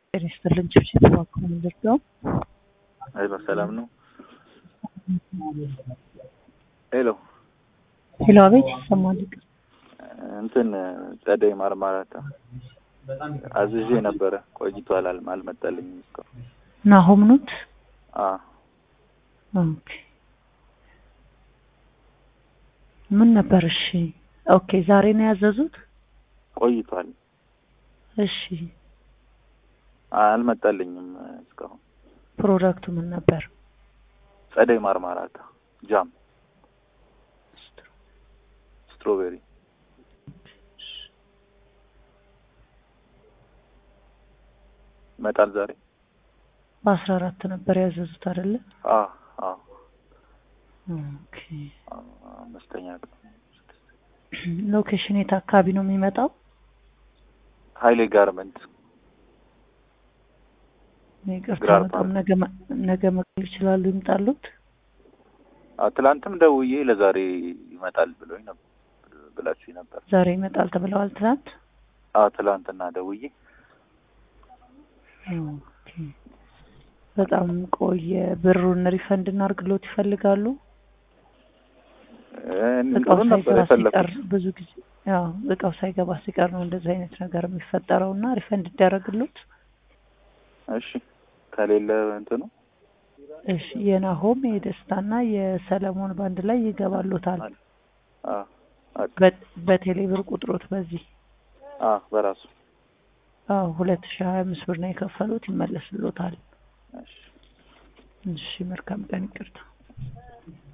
ጤና ይስጥልን ጭብጭብ እባክዎ ምንድን ነው? ሄሎ ሰላም ነው? ሄሎ ሄሎ አቤት ይሰማል። እንትን ጸደይ ማርማራታ አዝዤ ነበረ ቆይቷል፣ አል- አልመጣልኝም እስካሁን። ናሆም ኖት? አ ኦኬ ምን ነበር? እሺ ኦኬ ዛሬ ነው ያዘዙት? ቆይቷል፣ እሺ አልመጣልኝም እስካሁን። ፕሮዳክቱ ምን ነበር? ጸደይ ማርማራታ ጃም ስትሮቤሪ ይመጣል ዛሬ። በአስራ አራት ነበር ያዘዙት አይደለ? አ አ ኦኬ አምስተኛ ቀን ሎኬሽን የት አካባቢ ነው የሚመጣው? ሀይሌ ጋርመንት ይቅርታ ግራር በጣም ፓርክ። ነገ መ- ነገ መቅረብ ይችላሉ ይምጣሉት? አ ትላንትም ደውዬ ለዛሬ ይመጣል ብሎኝ ነበር ብላችሁኝ ነበር። ዛሬ ይመጣል ተብለዋል ትናንት? አ ትላንትና ደውዬ ኦኬ በጣም ቆየ። ብሩን ሪፈንድ እናርግሎት ይፈልጋሉ? እኔ እቃው ጥሩ ነበር ሳይገባ ሲቀር የፈለኩት። ብዙ ጊዜ ያው እቃው ሳይገባ ሲቀር ነው እንደዚህ አይነት ነገር የሚፈጠረው እና ሪፈንድ ይደረግሎት። እሺ ከሌለ እንትኑ እሺ የናሆም የደስታና የሰለሞን ባንድ ላይ ይገባሎታል። አ አ በ- በቴሌ ብር ቁጥሮት በዚህ አ በራሱ አዎ ሁለት ሺህ ሀያ አምስት ብር ነው የከፈሉት ይመለስሎታል። እሺ እሺ መልካም ቀን ይቅርታ